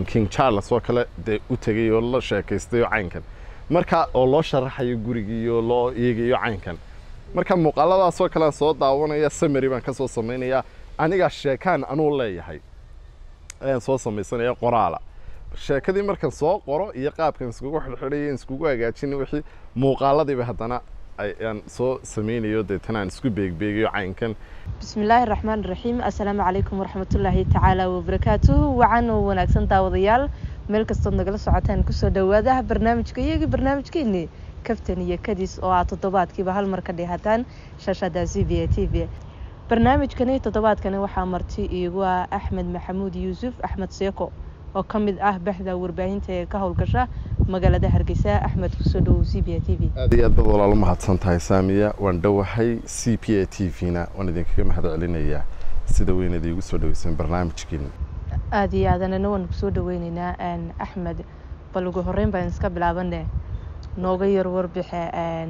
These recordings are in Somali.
king charles oo kale dee u tegay oo la sheekaystayo caynkan marka oo loo sharaxayo gurigii oo loo eegayo caynkan marka muuqaaladaasoo kale aan soo daawanaya samary baan ka soo samaynayaa anigaa sheekaan anuu leeyahay ayaan soo samaysanaya qoraala sheekadii markaan soo qoro iyo qaabkan iskugu xidhxidhayo iskugu hagaajin wixii muuqaaladiiba haddana ayaan soo samaynayo deetana aan isku beegbeegayo caynkan bismillaahi raxmaan raxiim assalaamu calaykum waraxmatullaahi tacaala wabarakaatuhu wacan oo wanaagsan daawadayaal meel kastood nagala socotaan kusoo dhawaada barnaamijka iyagii barnaamijkeeni kaftan iyo kadis oo aad toddobaadkiiba hal mar ka dheehataan shaashada c v a t v barnaamijkani toddobaadkani waxaa marti iigu ah axmed maxamuud yuusuf axmed seeko oo ka mid ah baxda warbaahinta ee ka howlgasha magaalada hargeysa axmed kusoo dhawow c b a t v aad iyo aad bad walaalo mahadsan tahay saamiya waan dhowahay c p a t v-na waan idinkaga mahad celinayaa sida weynaad iigu soo dhaweyseen barnaamijkiina aada iyo aadanana waan kusoo dhaweyneynaa axmed bal ugu horeyn baan iska bilaabane nooga yar warbixe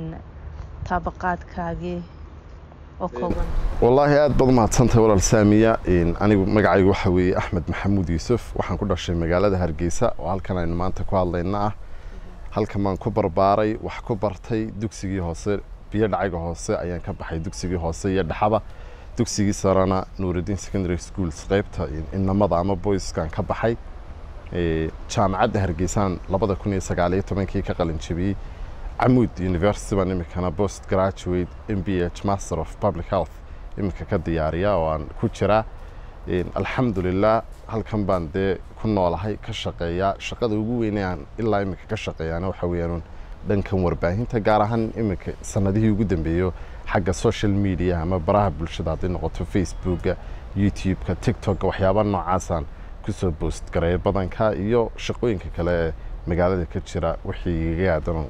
taabaqaadkaagii oo kooban wallaahi aad baad mahadsan tahay walaal saamiya anigu magacaygu waxa weeye axmed maxamuud yuusuf waxaan ku dhashay magaalada hargeysa oo halkan aynu maanta ku hadlayna ah halkan baan ku barbaaray wax ku bartay dugsigii hoose biyo dhacaga hoose ayaan ka baxay dugsigii hoose iyo dhexaba dugsigii sarena nuurudiin secondary schools qeybta inamada ama boyskan ka baxay jaamacadda hargeysaan labada kun iyo sagaaliyo tobankii ka qalin jabiyey camuud university baan iminkana post graduate m b h master of public health iminka ka diyaariya oo aan ku jiraa alxamdulilah halkan baan dee ku noolahay ka shaqeeyaa shaqada ugu weynay aan ilaa iminka ka shaqeeyaana waxa weeyaan dhankan warbaahinta gaar ahaan iminka sanadihii ugu dambeeyo xagga social media ama baraha bulshada hadday noqoto facebooka youtube-ka tiktok-ka waxyaaba noocaasaan kusoo boost gareeya badanka iyo shaqooyinka kale ee magaalada ka jira wixii iga aadan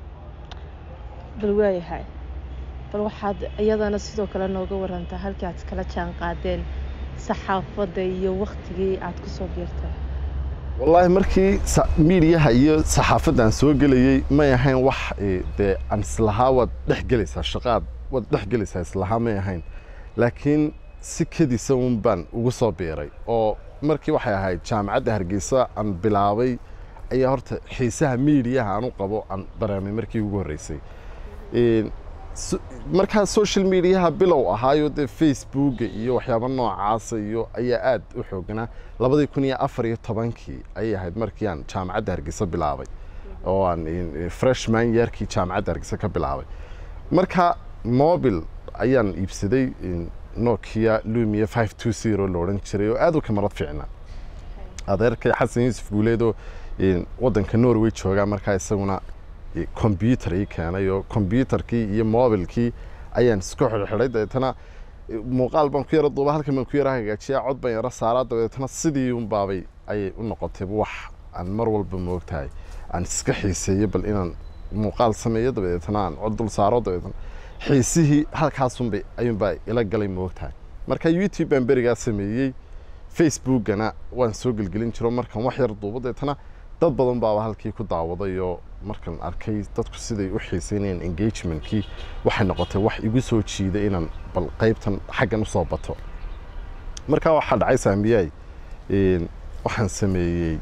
bal waayahay bal waxaad iyadana sidoo kale nooga warantaa halkii aad kala jaan qaadeen saxaafadda iyo waktigii aad kusoo biirtay wallaahi markii miidiyaha iyo saxaafadda aan soo gelayey may ahayn wax dee aan islahaa waad dhex gelaysaa shaqaad waad dhex gelaysaa islahaa may ahayn laakiin si kedisa un baan ugu soo biiray oo markii waxay ahayd jaamacadda hargeysa aan bilaabay ayaa horta xiisaha miidiyaha aan u qabo aan dareemay markii ugu horreysay markaa social mediaha bilow ahaayo dee facebooka iyo waxyaaba noocaasa iyo ayaa aad u xooganaa labadii kun iyo afar iyo tobankii ayay ahayd markii aan jaamacadda hargeysa bilaabay oo aan freshman yeerkii jaamacadda hargeysa ka bilaabay marka mobil ayaan iibsaday nokia lumia five two zero la odhan jiray oo aad u kamarad fiicna adeerkay xasan yuusuf guuleedoo waddanka norway joogaa markaa isaguna combyuter ii keenay oo combyuterkii iyo mobilkii ayaan isku xidhxidhay dabeetana muuqaal baan ku yara duuba halkan baan ku yara hagaajiyaa cod baan yara saaraa dabeetana sidii un baabay ayay u noqotay wax aan mar walba moogtahay aan iska xiiseeyo bal inaan muuqaal sameeyo dabeetana aan cod dul saaro dabeetana xiisihii halkaasunbay ayuunbaa ila galay moogtahay marka youtube baan berigaa sameeyey facebookana waan soo gelgelin jiro markaan wax yar duubo dabeetana dad badan baaba halkii ku daawaday oo markaan arkay dadku siday u xiiseynayeen engagementkii waxay noqotay wax igu soo jiiday inaan bal qaybtan xaggan usoo bato markaa waxaa dhacay saamiyay waxaan sameeyey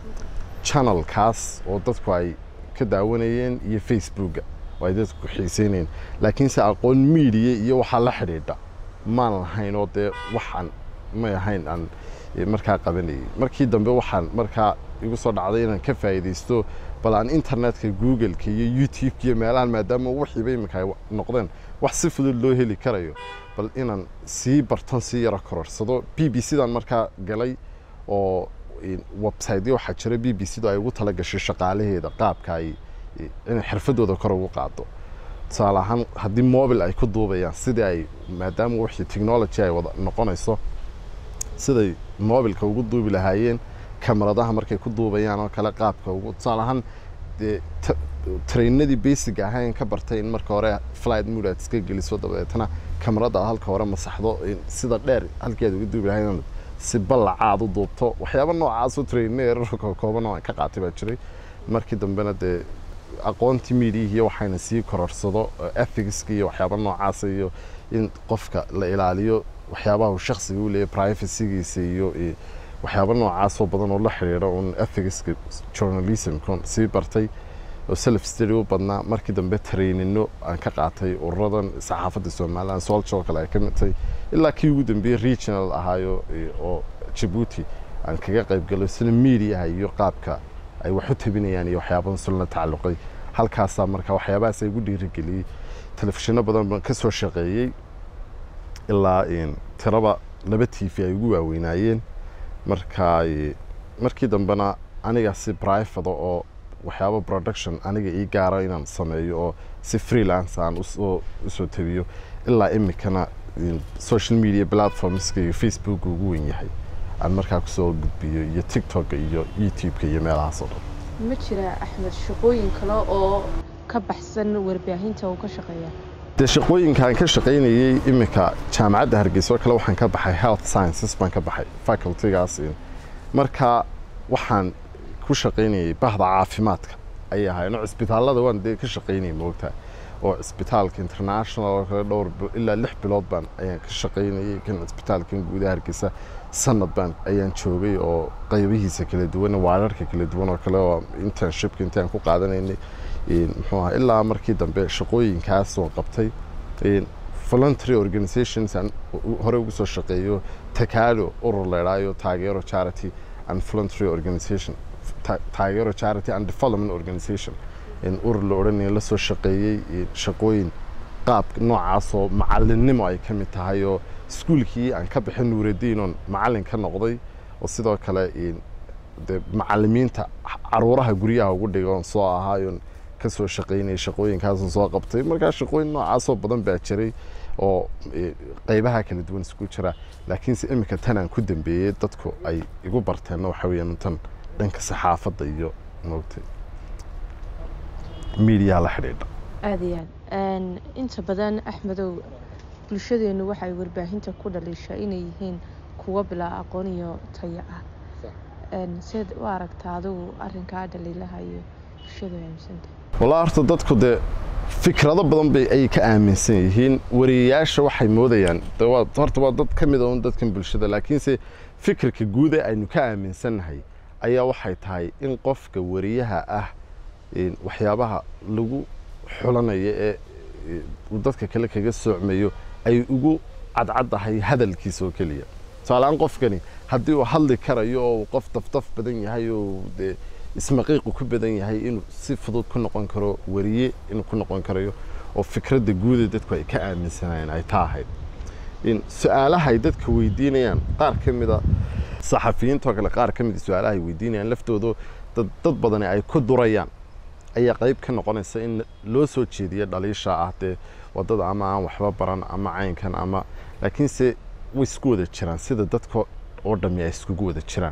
channelkaas oo dadku ay ka daawanayeen iyo facebooka oo ay dadku xiiseynayeen laakiinse aqoon media iyo waxaa la xidhiidha maan lahayn oo dee waxaan may ahayn aan markaa qabanayay markii dambe waxaan markaa igu soo dhacday inaan ka faa'iidaysto bal aan internetka googleka iyo youtubeka iyo meelahan maadaama wixiiba iminka ay noqdeen wax si fudud loo heli karayo bal inaan sii barton sii yaro kororsado b b c dan markaa galay oo websiteyo waxaa jira b b c do ay ugu tala gashay shaqaalaheeda qaabka ay inay xirfadooda kor ugu qaado tusaale ahaan haddii mobil ay ku duubayaan sidii ay maadaama wixii technology ay wada noqonayso siday mobilka ugu duubi lahaayeen kamaradaha markay ku duubayaan oo kale qaabka ugu tusaale ahaan dee trainadii basic ahayn ka bartay in marka hore flight mood aad iska geliso dabeetana kamarada halka hore masaxdo sida dheer halkii aad uga duubi lahayd si ballaca aad u duubto waxyaaba noocaasoo trainna erarka kooban oo aan ka qaatay baa jiray markii dambena dee aqoontii miidiyihiiyo waxayna sii kororsado ethicska iyo waxyaaba noocaasa iyo in qofka la ilaaliyo waxyaabaha uu shaksiga u leeyahy privacygiisa iyo waxyaabo noocaasoo badan oo la xidhiidha un ethicska journalismkon sii bartay oo self study u badnaa markii dambe trainino aan ka qaatay ururadan saxaafadda somaliland soljo kale ay ka mid tahay ilaa kii ugu dambeeyey regional ahaayo oo jabuuti aan kaga qayb galo sida mediaha iyo qaabka ay wax u tabinayaan iyo waxyaabadan sulna tacalluqay halkaasaa marka waxyaabahaas ay igu dhiirigeliyey telefishinno badan baan ka soo shaqeeyey ilaa tiraba laba t v ay ugu waaweynaayeen marka markii dambena aniga si brivada oo waxyaaba production aniga ii gaara inaan sameeyo oo si freelance aan usoo usoo tabiyo ilaa imikana social media platformska iyo facebook ugu weyn yahay aan markaa kusoo gudbiyo iyo tiktok iyo youtube-ka iyo meelahaas oo dhan ma jira axmed shaqooyin kale oo ka baxsan warbaahinta uu ka shaqeeya dee shaqooyinka aan ka shaqaynayey iminka jaamacadda hargeysa oo kale waxaan ka baxay health sciences baan ka baxay facultygaas marka waxaan ku shaqaynayay bahda caafimaadka ayay ahaayeen oo cisbitaallada waan dee ka shaqaynayay moogtaa oo cisbitaalka international oo kale dhowr ilaa lix bilood baan ayaan ka shaqaynayay kan cisbitaalkan guudaha hargeysa sanad baan ayaan joogay oo qaybihiisa kala duwan waararka kala duwan oo kale oo internshipka intii aan ku qaadanaynay muxuu ahaa ilaa markii dambe shaqooyinkaas oo qabtay voluntary organizations aan hore ugu soo shaqeeyo takaalo urur leedhaayo taageero charity and voluntary organization taageero charity and development organization urur la odhanaya la soo shaqeeyey shaqooyin qaab noocaasoo macalinimo ay ka mid tahay oo iskuulkii aan ka bixin nuuradiin oon macalin ka noqday oo sidoo kale de macalimiinta caruuraha guryaha ugu dhiga oon soo ahaayoon ka soo shaqaynayay shaqooyinkaason soo qabtay markaa shaqooyin noocaasoo badan baa jiray oo qaybaha kala duwan isku jira laakiinse iminka tanaan ku dambeeyey dadku ay igu barteenna waxa weeyaan tan dhanka saxaafadda iyo moogtay miidiyaha la xidhiidha aada iyo aad inta badan axmedow bulshadeennu waxay warbaahinta ku dhaliishaa inay yihiin kuwa bilaa aqoon iyo tayo ah seed u aragtaa adigu arrinkaa dhaliilaha iyo bulshada aaminsanta walaa horta dadku dee fikrado badan bay ay ka aaminsan yihiin wariyayaasha waxay moodayaan horta waa dad ka mid a un dadkan bulshada laakiinse fikirka guuda aynu ka aaminsannahay ayaa waxay tahay in qofka wariyaha ah waxyaabaha lagu xulanayo ee uu dadka kale kaga soocmayo ay ugu cadcaddahay hadalkiisa oo keliya tusaaleaan qofkani haddii uu hadli karayo oo qof dafdaf badan yahay oo dee ismaqiiqu ku badan yahay inuu si fudud ku noqon karo wariye inuu ku noqon karayo oo fikradda guuda dadku ay ka aaminsanayeen ay taa ahayd su-aalaha ay dadka weydiinayaan qaar ka mida saxafiyiintoo kale qaar ka mida su-aalaha ay weydiinayaan laftooda dad badani ay ku durayaan ayaa qayb ka noqonaysa in loo soo jeediyo dhaliisha ah dee wadada ama aan waxba baran ama caynkan ama laakiinse way isku wada jiraan sida dadka oo dhammi ay iskugu wada jiraan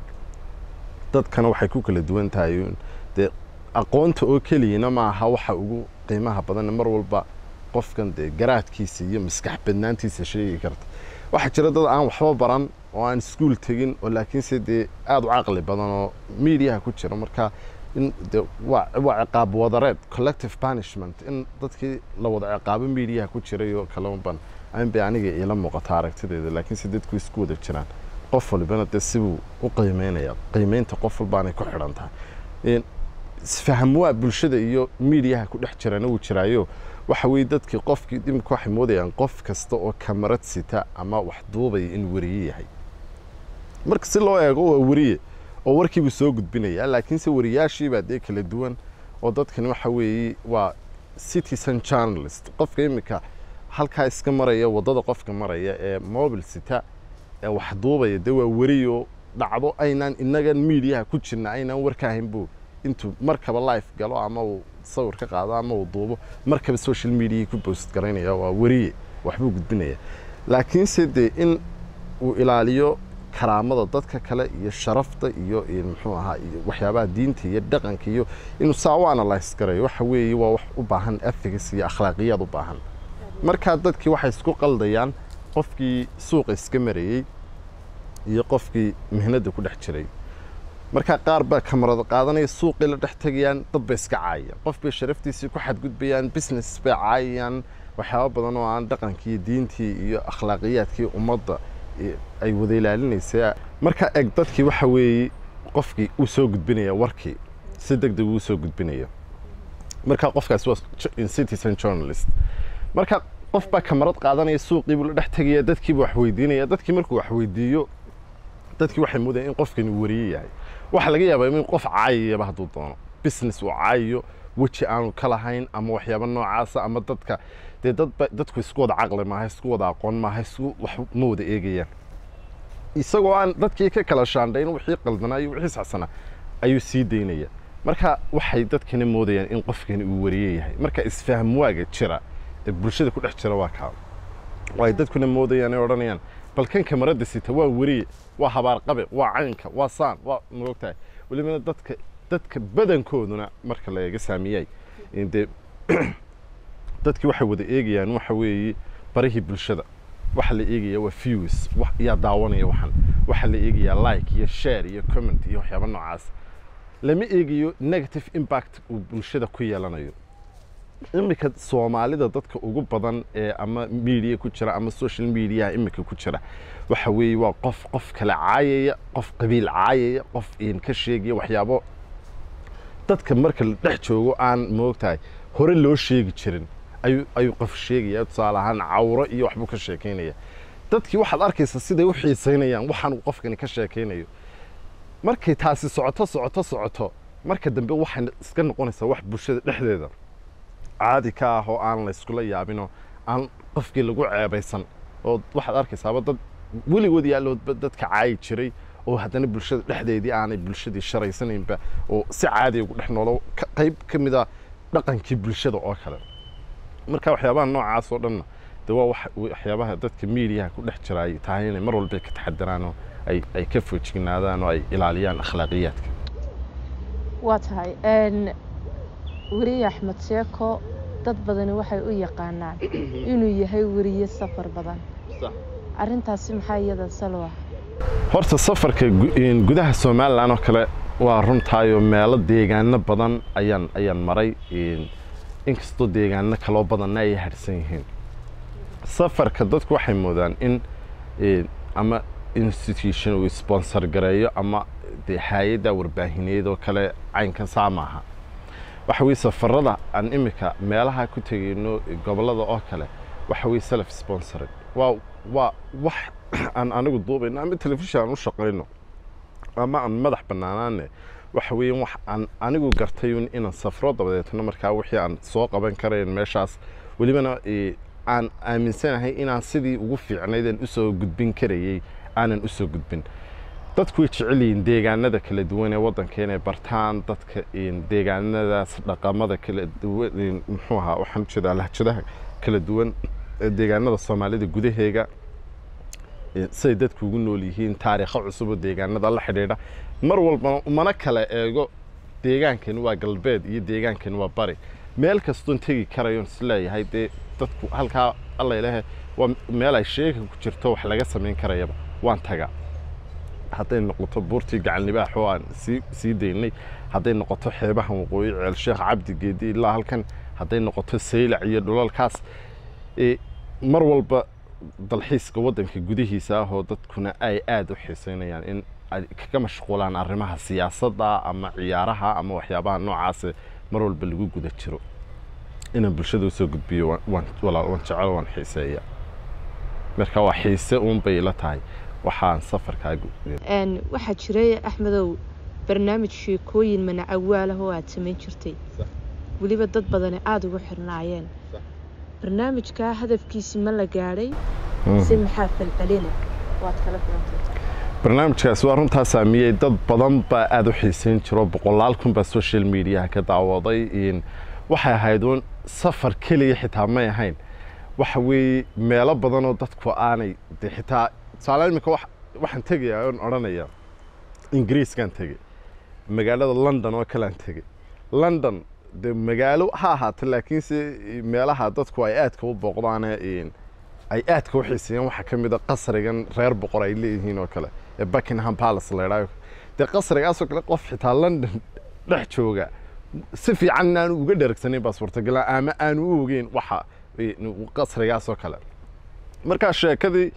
dadkana waxay ku kala duwan tahay dee aqoonta oo keliyana maaha waxa ugu qiimaha badan mar walba qofkan dee garaadkiisa iyo maskax badnaantiisa sheegi karta waxaa jira dad aan waxba baran oo aan iskuul tegin oo laakiinse dee aada u caqli badan oo miidiyaha ku jira marka in de waa waa ciqaab wadareed collective punishment in dadkii la wada ciqaabo miidiyaha ku jiray oo kale unban aan bay aniga iila muuqata aragtideeda laakiinse dadku isku wada jiraan qof walbana dee sibuu u qiimeynaya qiimeynta qof walbaanay ku xidhan tahay isfaham waa bulshada iyo miidiyaha ku dhex jirana wuu jiraayo waxa weeye dadkii qofkii imika waxay moodayaan qof kasta oo kamarad sita ama wax duubaya in wariye yahay marka si loo eego waa wariye oo warkiibuu soo gudbinaya laakiinse wariyaashiibaa dee kala duwan oo dadkani waxa weeye waa citizen journalist qofka imika halkaa iska maraya waddada qofka maraya ee mobil sita ee wax duubaya dee waa wariyo dhacdo aynaan inagan miidiyaha ku jirna aynaan warka ahayn buu intuu markaba life galo ama uu sawir ka qaado ama uu duubo markaba social mediaii ku boost garaynaya waa wariye waxbuu gudbinaya laakiinse dee in uu ilaaliyo karaamada dadka kale iyo sharafta iyo muxuu ahaa iyo waxyaabaha diinta iyo dhaqanka iyo inuu saa u analyse garayo waxa weeye waa wax u baahan ethics iyo akhlaaqiyaad u baahan markaa dadkii waxay isku qaldayaan qofkii suuqa iska marayey iyo qofkii mihnadda ku dhex jiray markaa qaar baa kamarada qaadanaya suuqii la dhex tegayaan dad bay iska caayayaan qof bay sharaftiisii ku xadgudbayaan business bay caayayaan waxyaaba badan oo aan dhaqankii diintii iyo akhlaaqiyaadkii ummadda ay wada ilaalinaysay marka eg dadkii waxa weeye qofkii uu soo gudbinaya warkii si deg deg uu soo gudbinaya marka qofkaas waa citizen journalist marka qof baa kamarad qaadanaya suuqii buu la dhex tegaya dadkii buu wax weydiinaya dadkii markuu wax weydiiyo dadkii waxay moodayaan in qofkani wariye yahay waxaa laga yaabaa in qof caayayaba hadduu doono business uu caayayo weji aanu ka lahayn ama waxyaabo noocaasa ama dadka dee dadba dadku isku wada caqli maaha isku wada aqoon maaha isku wax ma wada eegayaan isagoo aan dadkii ka kala shaandhayn wixii qaldanaa iyo wixii saxsanaa ayuu sii daynaya marka waxay dadkana moodayaan in qofkani uu wariye yahay marka isfahm waaga jira ee bulshada ku dhex jira waa kaa oo ay dadkuna moodayaan ay odhanayaan bal kan kamarada sita waa wariye waa habaar qabe waa caynka waa saan waa moogtahay welibana dadka dadka badankooduna marka la eega saamiyay dee dadkii waxay wada eegayaan waxa weeye barihii bulshada waxa la eegaya waa views yaa daawanaya waxan waxa la eegayaa like iyo share iyo comment iyo waxyaaba noocaas lama eegayo negative impact uu bulshada ku yeelanayo iminka soomaalida dadka ugu badan ee ama media ku jira ama social mediaha iminka ku jira waxa weeye waa qof qof kale caayaya qof qabiil caayaya qof ka sheegaya waxyaabo dadka marka la dhex joogo aan moogtahay hore loo sheegi jirin ayuu ayuu qof sheegaya tusaale ahaan cawro iyo waxbuu ka sheekaynaya dadkii waxaad arkaysaa siday u xiisaynayaan waxaan qofkani ka sheekaynayo markay taasi socoto socoto socoto marka dambe waxay iska noqonaysaa wax bulshada dhexdeeda caadi ka ah oo aan la yskula yaabinoo aan qofkii lagu ceebaysan oo waxaad arkaysaaba dad weligood yaalloodba dadka caayi jiray oo haddana bulshada dhexdeedii aanay bulshadii sharaysanaynba oo si caadi ugu dhex noolo qayb ka mid a dhaqankii bulshada oo kale marka waxyaabaha noocaas oo dhanna de waa waxyaabaha dadka miidiyaha ku dhex jira ay tahay inay mar walba ka taxadiraan oo ay ay ka foojignaadaan oo ay ilaaliyaan akhlaaqiyaadka waa tahay weriye axmed sheeko dad badani waxay u yaqaanaan inuu yahay weriye safar badan arrintaasi maxaa iyada salwa horta safarka gudaha somalilan oo kale waa runtaayoo meelo deegaano badan ayaan ayaan maray inkastoo deegaano kaloo badanna ay harsan yihiin safarka dadku waxay moodaan in ama institution uu sponsor gareeyo ama dee hay-adda warbaahineed oo kale caynkan saa maaha waxa weye safarada aan imika meelaha ku tegayno gobollada oo kale waxa weye self sponsored waa waa wax aan anigu duubayno ama telefishin aan u shaqayno ama aan madax bannaanaane waxa weeye wax aan anigu gartay inaan safro dabadeetna markaa wixii aan soo qaban karayn meeshaas welibana aan aaminsanahay inaan sidii ugu fiicnayd usoo gudbin karayey aanan usoo gudbin dadku way jecel yihiin deegaanada kala duwan ee waddanka inay bartaan dadka deegaanadaas dhaqamada kala duwan muxuu ahaa waxaan ujeedaa lahjadaha kala duwan ee deegaanada soomaalida gudaheega siday dadku ugu nool yihiin taariikho cusub oo deegaanada la xidhiidha mar walbana umana kala eego deegaankani waa galbeed iyo deegaankani waa bari meel kastoon tegi karayoon isleeyahay dee dadku halkaa alla ilahe waa meel ay sheeka ku jirto wax laga samayn karayaba waan tagaa hadday noqoto buurtii gacanlibaax oo aan sii sii daynay hadday noqoto xeebaha waqooyi ceel sheekh cabdi geedi ilaa halkan hadday noqoto saylac iyo dhulalkaas mar walba dalxiiska waddanka gudihiisa ah oo dadkuna ay aada u xiiseynayaan in ay kaga mashquulaan arrimaha siyaasadda ama ciyaaraha ama waxyaabaha noocaase mar walba lagu guda jiro inaan bulshada usoo gudbiyo waan walaal waan jecel waan xiiseeya marka waa xiise uun bay ila tahay waxaan safarkaa waxaa jiray axmedow barnaamij sheekooyin manacawaalah oo aada samayn jirtay weliba dad badani aada ugu xirnaayeen barnaamijkaa hadafkiisi ma la gaadhay si maxaa falcelina waad kala filantay barnaamijkaas waa runtaa saamiyey dad badan baa aada u xiiseyn jiro boqolaal kun baa social mediaha ka daawaday waxay ahayd uun safar keliya xitaa may ahayn waxa weeye meelo badanoo dadku aanay de xitaa tusaale imika waxaan tegayaa oon odhanaya ingiriiskaan tegey magaalada london oo kalean tegey london de magaalo ha ahaata laakiinse meelaha dadku ay aadka u booqdaane ay aadka u xiiseeyaan waxaa ka mid a qasrigan reer boqor ay leeyihiin oo kale ee buckingham palace la idhaayo dee qasrigaasoo kale qof xitaa london dhex jooga si fiican aanu uga dhergsanayn baa suurtagala ama aanu u ogeyn waxa qasrigaasoo kale markaa sheekadii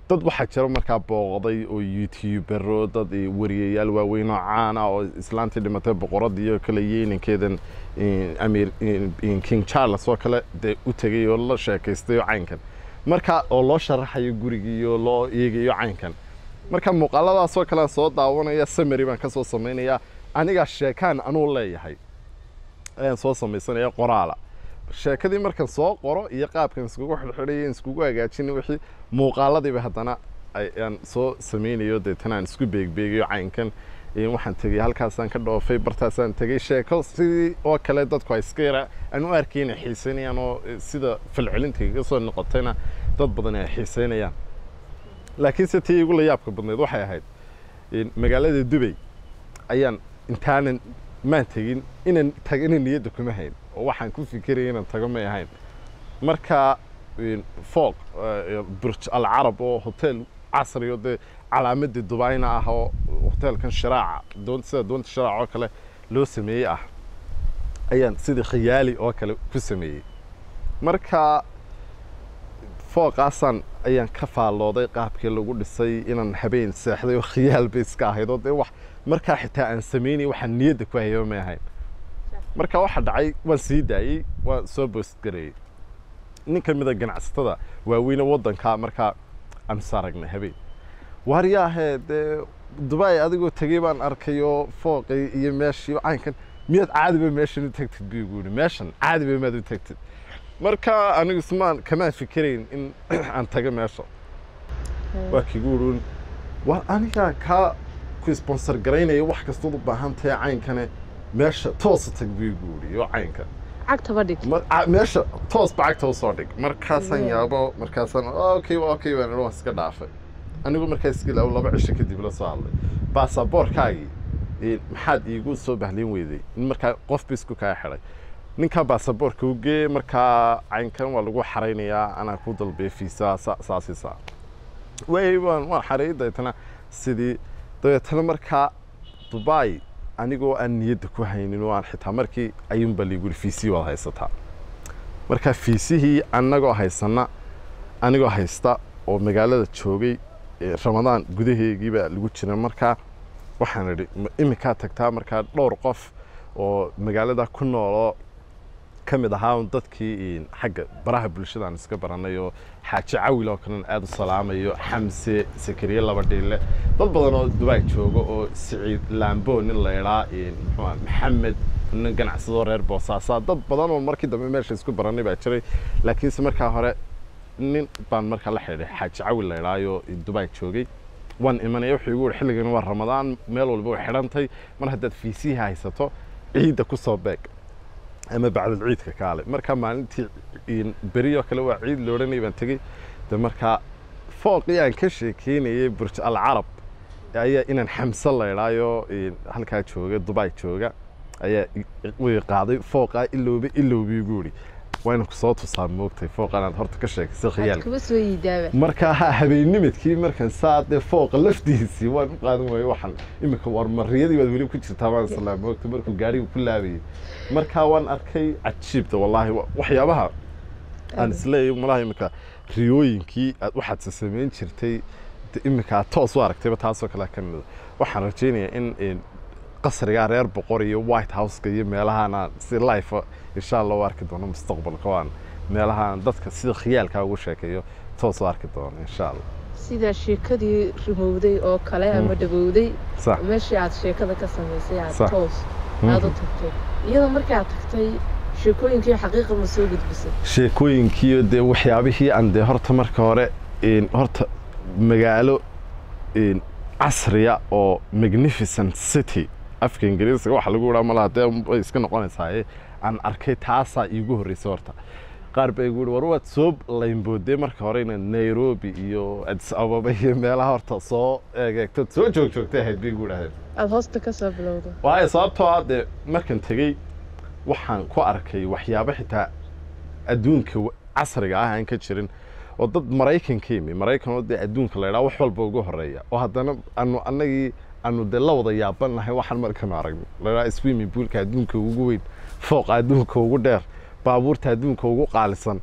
dad waxaa jira markaa booqday oo youtubero dad eh, wariyayaal waaweyn oo caan ah oo islaantii dhimatay boqoradii iyo kale iyo inankeedan eh, amir eh, king charles oo kale dee u tegay oo la sheekaystay oo caynkan marka oo loo sharaxayo gurigii iyo loo eegayo caynkan marka muuqaaladaasoo kale aan soo daawanaya samary baan ka soo samaynayaa anigaa sheekaan anuu leeyahay ayaan soo samaysanaya qoraala sheekadii markaan soo qoro iyo qaabkan iskugu xidhxidhay iskugu hagaajin wixii muuqaaladiiba haddana ayaan soo samaynayo deetana aan isku beegbeegayo caynkan Eh, waxaan tegey halkaasaan ka dhoofay bartaasaan tegey sheeko sidii oo kale dadku ay iska yara aan u arkayna xiiseynayaan oo eh, sida falcelinta iga soo noqotayna dad badan ay xiiseynayaan laakiinse tii igu la yaabka badnayd waxay ahayd in magaalada dubay ayaan intaanan maan tegin inaan tagana niyadda kuma hayn oo waxaan ku fikiraya inaan tago may ahayn marka in fooq eh, burj al carab oo hotel casri oo dee calaamadii dubayna ah oo hotelkan shiraaca doon sida doonta shiraaca oo kale loo sameeyey ah ayaan sidii khiyaali oo kale ku sameeyey marka fooqaasaan ayaan ka faallooday qaabkii lagu dhisay inaan habeen seexday oo khiyaal bay iska ahayd oo dee wax markaa xitaa aan samaynay waxaan niyadda ku hayaba may ahayn marka waxa dhacay waan sii daayey waan soo boostgareeyey nin ka mid a ganacsatada waaweyne waddanka markaa aan is aragnay habeen waaryaahee dee dubai adigoo tegey baan arkay oo fooqii iyo meeshii oo caynkan miyaad caadiba meeshan u tagtid buu igu yidhi meeshan caadiba maad u tagtid marka anigu ismaan kamaan fikirayn in aan tago meesha waa kigu urun waa aniga kaa ku sponsor garaynaya wax kastood u baahan tahay caynkane meesha toosa tag buu igu yidhi oo caynka cagtaba dhig mar a- meesha toos bacagta usoo dhig markaasaan Yeah. yaabo markaasaan okay okay baan idhi waan iska dhaafay anigu markaa iska ilaawo laba cisho kadib la soo hadlay baasaboorkaagii eh, maxaad iigu soo bahlin weyday in markaa qof bisku kaa xidhay ninkaa baasaboorka u gee markaa caynkan waa lagu xaraynayaa anaa ku dalbay fiisa saasi saa way waan waan xareeyay dabeetana sidii dabeetana markaa dubai anigoo aan niyadda ku haynin oo aan xitaa markii ayuunbaa liigu yidhi fiisihii waad haysataa marka fiisihii annagoo haysana anigoo haysta oo magaalada joogay eh, ramadaan gudaheegiibaa lagu jira markaa waxaan idhi "Ma iminkaa tagtaa markaa dhowr qof oo magaalada ku nooloo ka mid ahaa un dadkii xagga baraha bulshada aan iska baranay oo xaaji cawil oo kalena aada u salaamayo xamse sakariye laba dhiille dad badan oo dubai jooga oo siciid laambo nin la idhaa muxuu ahaa maxamed nin ganacsadoo reer boosaasaa dad badan oo markii dambe meesha isku baranay baa jiray laakiinse markaa hore nin baan markaa la xidhay xaaji cawil la idhaayo dubai joogay waan imanaya wuxuu igu yihi xilligan waa ramadaan meel walba way xidhantay mar haddaad fiisihi haysato ciidda ku soo beeg ama bacdal ciidka kaale markaa maalintii beri oo kale waa ciid la odhanay baan tegey de markaa fooqii aan ka sheekeynayay burj al carab ayaa inaan xamse la idhaayo halkaa jooga dubai jooga ayaa way qaaday fooqaa ilowba ilowbi igu yidhi waa inaan kusoo tusaa moogtay fooqan aad horta ka sheekaysay khiyaal kuma soo yidaaba markaa ha habeennimadkii markan saa dee fooqa laftiisii waan u qaadan waayey waxaan iminka war mariyadii baad weli ku jirtaa baan islaa moogta markuu gaariga ku laabayay markaa waan arkay cajiibta wallaahi wa- waxyaabaha aan isleeyahay malaha iminka riyooyinkii aad waxaad samayn jirtay de iminka aad toos u aragtayba taasoo kale ka mida waxaan rajaynayaa in in qasrigaa reer boqor iyo white houseka iyo meelahaan si life insha allah u arki doono mustaqbalka waan meelahaan dadka sida khiyaalkaa ugu sheekeeyo toos u arki doono insha allah sida sheekadii rumowday oo kale ama Mm. dhawowday sax meeshii aad sheekada ka samaysay aad Sax. toos aad u tagtay iyadoo markii aad tagtay sheekooyinkii xaqiiqa ma soo gudbisay sheekooyinkiiyo dee waxyaabihii aan dee horta marka hore in horta magaalo in casriya oo magnificent city afka ingiriisiga waxa lagu idhaa malaha dee way iska noqonaysaaye aan arkay taasaa iigu horreysay horta qaar baa igu yihi war waad soo laynboodee marka hore inaad nairobi iyo addis ababa iyo meelaha horta soo eegeegtood soo joog joogtay ahayd bay igu idhahdeen aada hoosta ka soo bilowda waayo sababtoo ah dee markan tegey waxaan ku arkay waxyaabo xitaa adduunka wa- casriga ah aan ka jirin oo dad maraykan ka yimi maraykan oo dee adduunka la idhaha wax walba ugu horeeya oo haddana anu annagii anu dee la wada yaabanahay waxaan markanu aragno la idhaha swimming poolka adduunka ugu weyn fooqa adduunka ugu dheer baabuurta adduunka ugu qaalisan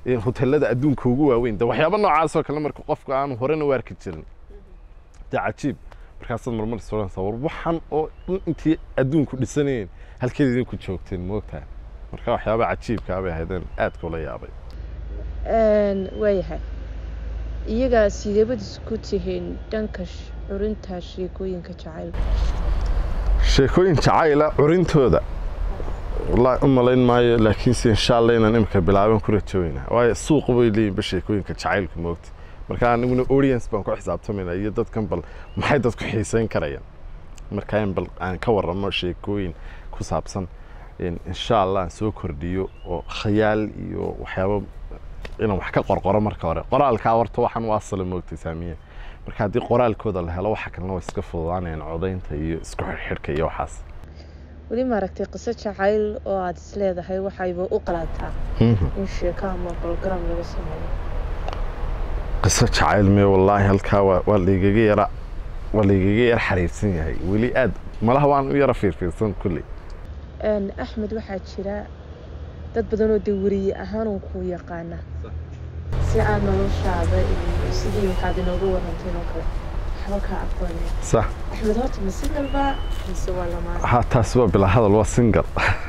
eh, hoteelada adduunka ugu waaweyn de waxyaaba noocaasoo kale marka qofka aanu horena u arki jirin dee cajiib markaasaad marmar soranaysaa war waxan oo dhan intii adduunku dhisanayeen halkeed idinku joogteen moogtahay marka waxyaaba cajiibkaa bay ahaydeen aadka ula yaabay waayahay iyaga sideebad isku tihiin dhanka sh- curinta sheekooyinka jacaylka sheekooyin jacayla curintooda wallaahi u malayn maayo laakiinse insha allah inaan imika bilaaban ku rajooyna waayo suuqa bay leeyihinba sheekooyinka jacaylka moogta marka aniguna audience baan ku xisaabtamayna iyo dadkan bal maxay dadku xiiseyn karayaan marka in bal aan ka waramo sheekooyin ku saabsan in insha allah aan soo kordhiyo oo khayaal iyo waxyaabo inaan wax ka qorqoro marka hore qoraalkaa horta waxaan u asala moogtay saamiye marka haddii qoraalkooda la helo waxa kalena way iska fududaanayaan codaynta iyo isku xidhxidhka iyo waxaas weli maaragtay qiso jacayl oo aada is leedahay waxayba u qalaataa in sheeko ama program laga sameeyo qiso jacayl mee wallaahi halkaa waa waa laygaga yara waa laygaga yara xariirsan yahay weli aad malaha waan u yara fiirfiirsan kulley Een, axmed waxaa jira dad badan oo dee weriye ahaan uu ku yaqaana si aan noloshaada iyo sidii waxaad inooga waranteen oo kale waxba kaa aqoonay sax axmed horta ma singalba mise waa lamaan ha taasi waa bilaa hadal waa single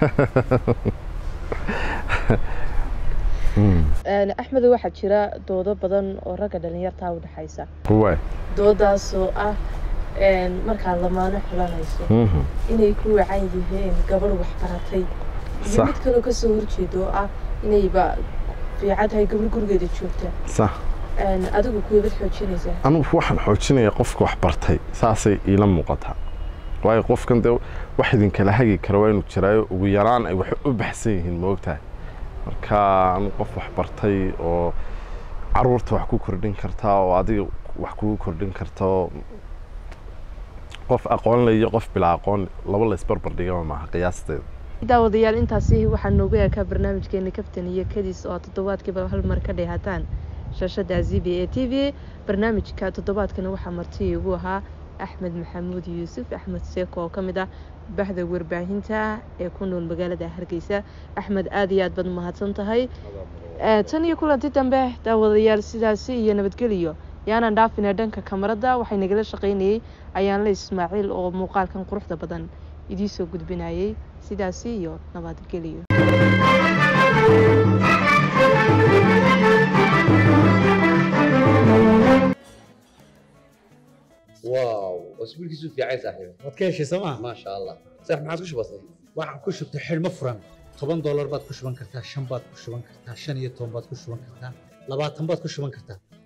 Een, axmed waxaa jira doodo badan oo ragga dhalinyartaa u dhexaysa waay doodaasoo ah een, markaad lamaano xulanayso Mhm. inay ku wacan yihiin gabadh waxbaratay iyo Sax. mid kaloo kasoo horjeedo oo ah inayba fiican tahay gabadh gurigeeda joogta sax Een, adigu kuwabad xoojinaysaa anugu waxaan xoojinayaa qofka wax bartay saasay iila muuqataa waayo qofkan dee wax idinkala hagi kara waa inuu jiraayo ugu yaraan ay wax u baxsan yihiin moogtahay marka anu qof wax bartay oo caruurta wax ku kordhin kartaa oo adiga wax kugu kordhin karta oo qof aqoon le iyo qof bilaa aqoon laba la isbarbar dhigama maaha qiyaasteeda daawadayaal intaasi waxaa noogu eekaa barnaamijkeeni kaftan iyo kadis oo toddobaadkiiba hal mar ka dheehataan shaashada z b a t v barnaamijka toddobaadkana waxaa marti igu ahaa axmed maxamuud yuusuf axmed seeko oo ka mid ah baxda warbaahinta ee ku nool magaalada hargeysa axmed aada iyo aad baad mahadsan tahay Eh, tan iyo kulanti dambe daawadayaal sidaasi iyo nabadgeliyo yaanaan dhaafina dhanka kamarada waxay nagala shaqaynayey ayaanle ismaaciil oo muuqaalkan quruxda badan idiisoo gudbinayay sidaasi iyo nabadgeliyo واو اسبوعك في عايز صاحبي waad ka heshay sooma ما شاء الله صح ما عاد وش بصير waxaan ku shubtay xidhmo furan toban doolar baad ku shuban kartaa shan baad ku shuban kartaa shan iyo toban baad ku shuban kartaa labaatan baad ku shuban kartaa